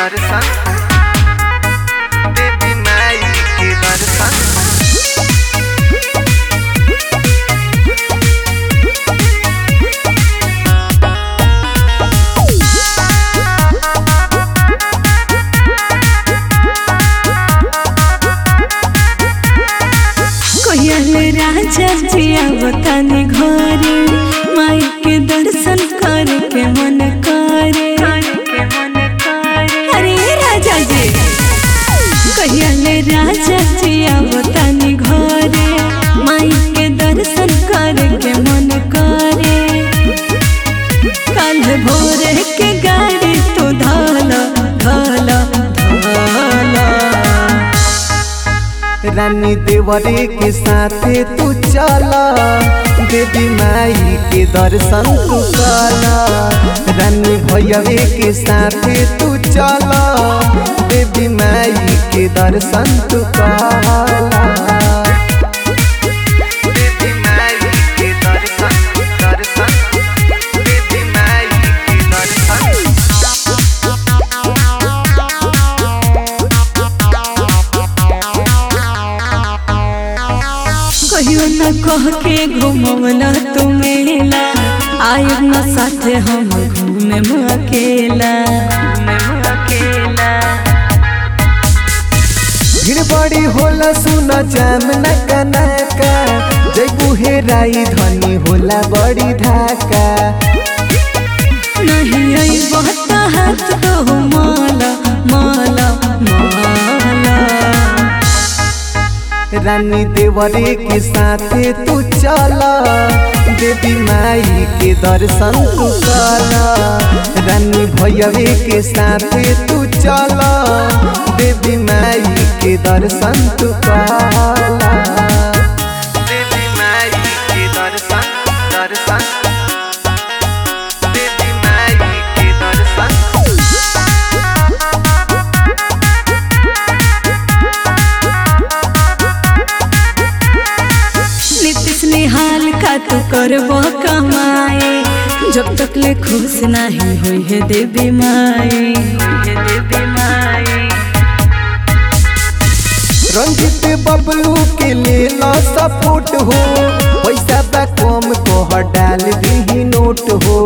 दर्शन देवी माई के दर्शन कोयल राजा जी आवतानी घरे माई के दर्शन करके मन करे अरे राजा जी कोयल राजा जी आवतानी घरे माई के दर्शन करके मन करे कल भोर के गाड़ी तो धाला धाला धाला रानी देवरे के साथे तू चला देवी माई के दर्शन तू कला रानी भैयावे के साथे तू चला देवी माई के दर्शन तू कला देवी माई के दर्शन दर्शन देवी माई के दर्शन कहियो न कह के घुमवला तू मेला आयब न साथे हम घूमे अकेला भीड़ बड़ी होला सुन जाम न कनाका जैबू हेराई धनी होला बड़ी धाका नहीं आई बहुत हाथ तो माला माला माला रानी देवरे के साथे तू चला देवी माई के दर्शन तू कला रानी भैयावे के साथे तू चला देवी माई के दर्शन तू कला देवी माई के दर्शन दर्शन देवी माई के दर्शन नीतीश निहाल का तू करबो कमाए जब तक ले खुश नहीं हुई है देवी माई है देवी माई रंजित बबलू के लेला सपोर्ट हो पैसा बा कम कह डाल दी नोट हो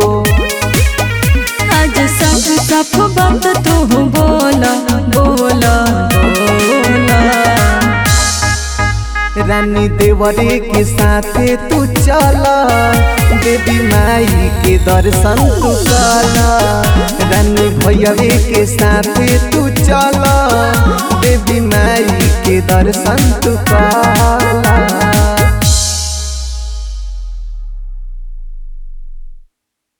आज सब सफ बात तू बोला बोला बोला रानी देवरे के साथे तू चला देवी माई के दर्शन तू कला रानी भैयावे के साथे तू चला देवी माई के दर्शन तू कला